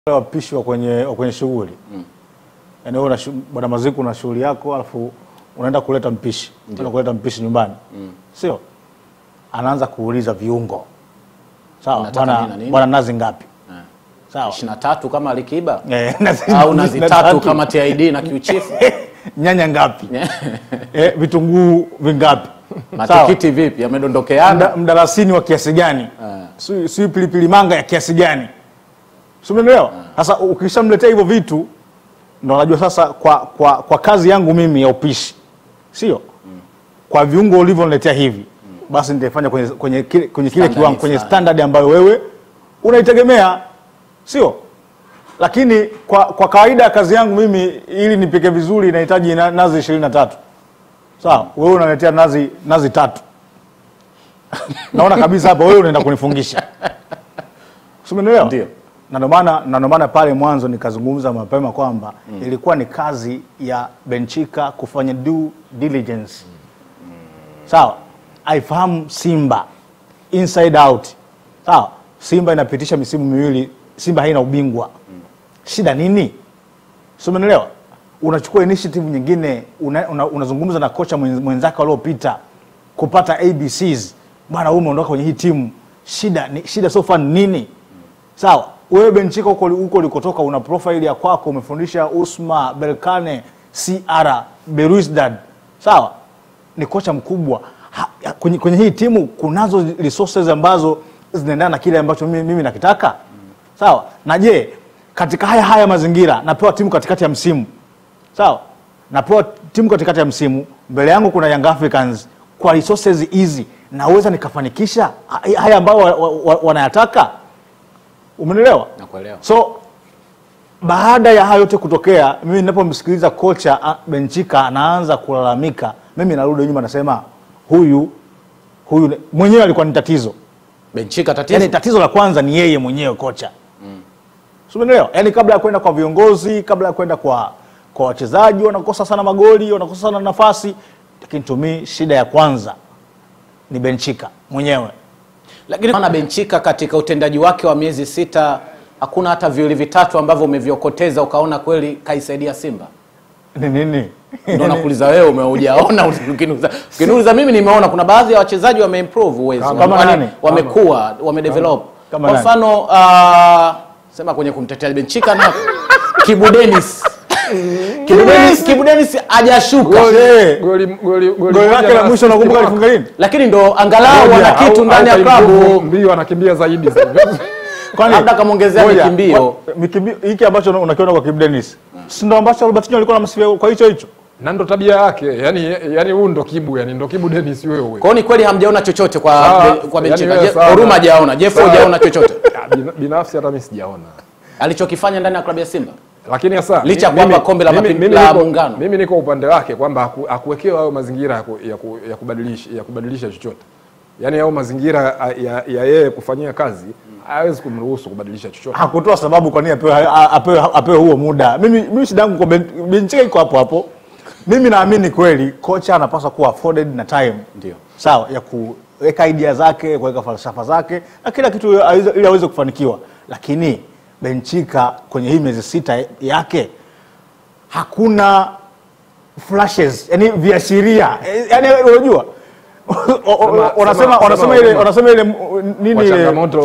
wale wapishi wa kwenye, wa kwenye shughuli yaani wewe una shu- bwana Maziku una shughuli yako alafu unaenda kuleta mpishi unaenda kuleta mpishi nyumbani sio anaanza kuuliza viungo sawa Unataka bwana nini na nini? bwana nazi ngapi sawa ishirini na tatu kama Alikiba Eh, nazi- au nazi nazi tatu tatu. kama TID na kiuchifu nyanya ngapi eh, vitunguu vingapi sawa matikiti vipi yamedondokeana Mda- mdalasini wa kiasi gani si si pilipili manga ya kiasi gani si umeelewa sasa ukishamletea hivyo vitu ndo unajua sasa kwa, kwa, kwa kazi yangu mimi ya upishi sio kwa viungo ulivyoniletea hivi basi nitaifanya kwenye, kwenye, kile- kwenye kile Standard kiwango kwenye fulani. standard ambayo wewe unaitegemea sio lakini kwa, kwa kawaida ya kazi yangu mimi ili nipike vizuri inahitaji na, nazi ishirini na tatu sawa wewe unaletea nazi nazi tatu naona kabisa hapa wewe unaenda kunifungisha Si umenielewa? Ndio. na ndio maana na ndio maana pale mwanzo nikazungumza mapema kwamba ilikuwa ni kazi ya Benchika kufanya due diligence sawa aifahamu Simba inside out sawa Simba inapitisha misimu miwili Simba haina ubingwa shida nini si umeelewa unachukua initiative nyingine una, una, unazungumza na kocha mwenz- mwenzake waliopita kupata abcs bwana wewe umeondoka kwenye hii timu shida ni, shida so far ni nini sawa wewe benchika huko huko ulikotoka una profile ya kwako umefundisha usma belkane cr beruisdad sawa ni kocha mkubwa ha, ya- kwenye, kwenye hii timu kunazo resources ambazo zinaendana na kile ambacho mimi, mimi nakitaka sawa na je katika haya haya mazingira napewa timu katikati ya msimu sawa napewa timu katikati ya msimu mbele yangu kuna young africans kwa resources hizi naweza nikafanikisha ha- haya ambayo wa, wa, wa, wanayataka umenielewa nakuelewa so baada ya hayo yote kutokea mimi ninapomsikiliza kocha ah, benchika anaanza kulalamika mimi narudi nyuma nasema huyu huyu ni- mwenyewe alikuwa ni tatizo benchika tatizo yani tatizo la kwanza ni yeye mwenyewe kocha mm. umeelewa yani kabla ya kwenda kwa viongozi kabla ya kwenda kwa kwa wachezaji wanakosa sana magoli wanakosa sana nafasi lakini to me shida ya kwanza ni benchika mwenyewe lakini maana benchika katika utendaji wake wa miezi sita hakuna hata viwili vitatu ambavyo umeviokoteza ukaona kweli kaisaidia simba ni nini ndo nakuuliza wewe umeujaona ukiniuliza ukiniuliza mimi nimeona kuna baadhi ya wachezaji wameimprove uwezo Kama Wame- nani? wamekuwa wamedevelop Kama kwa nani? mfano uh, sema kwenye kumtetea benchika na kibu denis kibu denis kibu denis hajashuka Eh, Goli goli goli lake la mwisho nakumbuka alifunga lini lakini ndo angalau Moja, wana kitu Au- ndani ya au klabu mbio anakimbia zaidi Kwani- Labda kamwongezea Ngoja, mikimbio. wa- mikimbio hiki ambacho una- unakiona kwa Kibu Denis si ndo ambacho Robertinho alikuwa anamsifia kwa hicho hicho na ndo tabia yake yani yani huu ndo kibu yani ndo kibu Dennis wewe kwao ni kweli hamjaona chochote kwa, Sawa, kwa yani benchika wewe Je- sawa. Oruma hajaona Jeffo Sawa. hajaona chochote Ah, bina- binafsi hata mimi sijaona alichokifanya ndani ya klabu ya simba lakini sasa Licha ya mimi- kwamba kombe la mimi- mapi- mimi la niko- muungano. mimi niko upande wake kwamba haku- hakuwekewa hayo mazingira ya, ku, ya, ku, ya, kubadilisha, ya kubadilisha chochote yaani hayo mazingira ah, ya ya yeye kufanyia kazi hawezi kumruhusu kubadilisha chochote hakutoa sababu kwa nini apewe, a- apewe, apewe huo muda mimi, mimi shida yangu kwa Ben- benchika iko hapo hapo mimi naamini kweli kocha anapaswa kuwa afforded na time Ndio. sawa ya kuweka idea zake kuweka falsafa zake na kila kitu aweze- ili aweze kufanikiwa lakini benchika kwenye hii miezi sita yake hakuna flashes yani viashiria Eh, yani unajua Sema- wanasema sema- wanasema sema- ile wanasema ile nini kwa ile changamoto